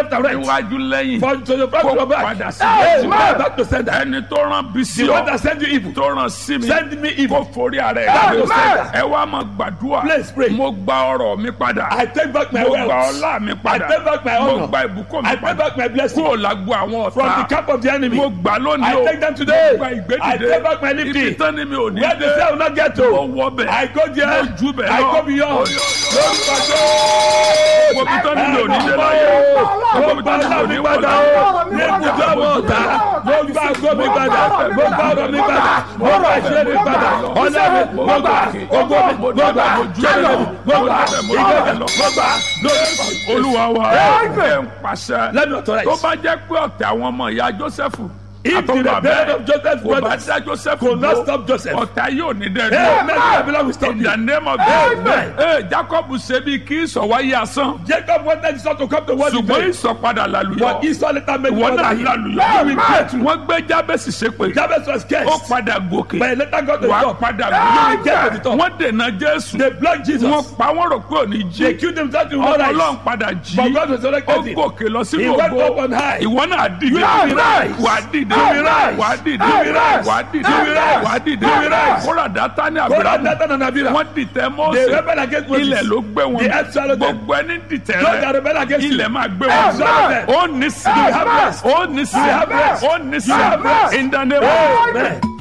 left and right. iwájú lẹ́yìn For to your back kó to your back. padà sí Hey, i. man, back to sender. ẹni tó rán bí sí The one ọ that send you evil. tó rán sí mi Send me kó evil. forí ara ẹ̀ Back to gbé. sender. ẹ wá máa gbàdúrà Please pray. mo gba ọrọ̀ mi padà I take back my mo gba wealth. ọlá mi padà I take back my mo honor. gba ìbùkún mi I take padà back my blessing. kúrò lágbo àwọn From the ọ̀tá camp of the enemy. mo gbà lónìí I o take them today. mo gba I ìgbédìde take back my ibi lifting. tán ni mi ò ní Where the dé cell will not get to. mo wọ bẹ̀ I go there. mo ju bẹ̀ I lọ go beyond. Lórúkọ Jésù. mo bí tán ni mi ò ní dé láyé Mo gba ọlá mi padà o. Ní ibùdó àwọn ọ̀tá. Mo gba àgọ́ mi padà. Mo gba ọ̀rọ̀ mi padà. Mo gba ìṣe mi padà. Ọlá mi. Mo gba ògo mi. Mo gba jẹ́lẹ̀ mi. Mo gba ìgbẹ́ mi. Mo gba lórí. olúwa wa ẹ ń pàṣẹ Let me authorize. tó bá jẹ́ pé ọ̀tẹ̀ àwọn ọmọ ìyá jósẹ́fù If the àtọ́gbà rebellion of Joseph's kò bá brothers dá jósẹ́fù could not dúró, stop Joseph. ọ̀tá yóò ní Amen. dẹ́nu. Babylon will stop in you. the name of Amen. Jesus. ee Jacob ṣe bí kí ìsọ̀wáyé asán Jacob wanted his son to come to world ṣùgbọ́n today. ìsọ̀padà làlùyọ But Esau later made ìwọ one náà that he làlùyọ will pray to. wọ́n gbé jábẹ́sì ṣépè Jabez was ó cursed. padà gòkè But he later got to the wàá top. padà You will get to the gòkè top. wọ́n dènà Jésù They blocked Jesus. wọ́n pa wọ́n rò pé òní They jí killed themselves in ọmọ one Ọlọ́run eyes. padà jí But God ó resurrected him. gòkè lọ He sínú went up ògo on high. ìwọ náà dìde You will rise. wà á dìde You will rise. wà á dìde You will rise. wà á dìde You will rise. wà á dìde You will rise. kóra dátà ní Go àbúrò and Nathan and Abira. wọ́n dìtẹ̀ They Mósè rebel against Moses. ilẹ̀ ló gbé wọn The earth swallowed them. gbogbo ẹni dìtẹ̀ Those that rẹ rebel against you. ilẹ̀ máa gbé Earth swallowed wọn them. ó ní sí You have rest. ó ní sí You have rest. ó ní sí You have rest. in the name of Amen.